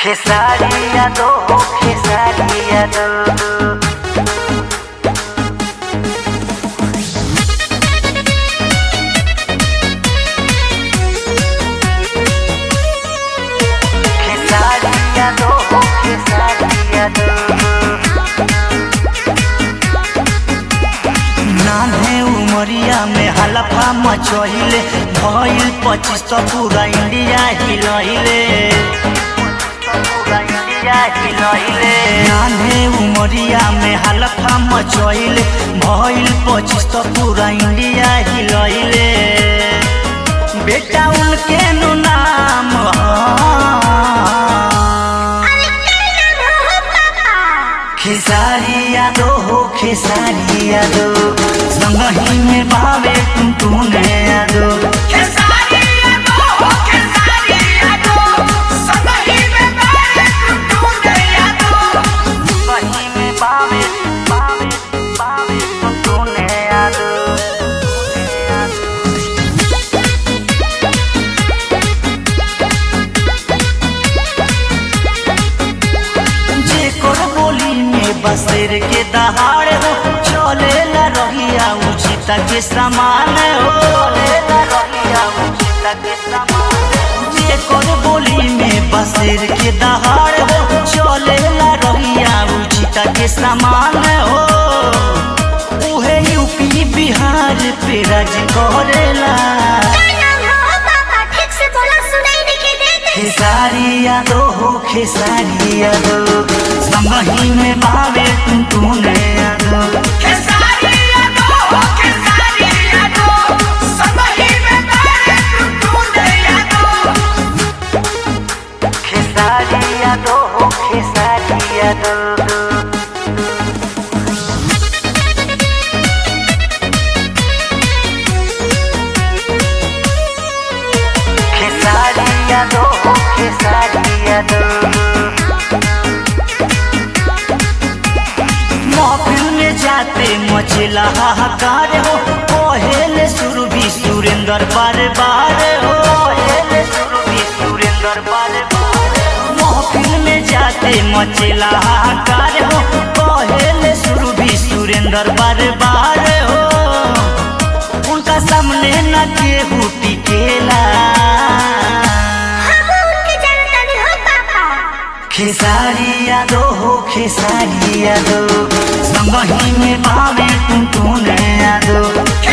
Cesaria do, cesaria do. Cesaria do, cesaria do. नान्हे उमरिया में हलफा मचहिले भइल पच्चीस तो पूरा इंडिया हिलहिले नान्हे उमरिया में हलफा मचहिले भइल पच्चीस तो पूरा इंडिया हिलहिले बेटा उनके नु नाम ह खेसारिया दो हो खेसारिया दो संगही में बावे तुम तूने यादो संगही में बावे बावे बावे तुम तूने यादो जे कर बोली में बसेर के दहाड़ हो चले ला रहिया उचित के समान हो चले ला रहिया उचित के समान जे कर बोली में बसेर के दहाड़ हो चले ला रहिया उचित के समान हो उहे यूपी बिहार पे राज करेला खेसारिया दो हो खेसारिया दो संगही में बावे तुम तूने यादो खेसारिया दो हो खेसारिया दो खेसारिया दो हो खेसारिया दो महफिल में जाते मचला हाहाकार हो पहले शुरू भी सुरेंद्र बार बार हो पहले शुरू भी सुरेंद्र बार बार महफिल में जाते मचला हाहाकार हो पहले शुरू भी सुरेंद्र बार बार हो उनका सामने न केहू टिकेला खेसारिया दो हो खेसारिया दो संगही में बावे तुम तूने यादो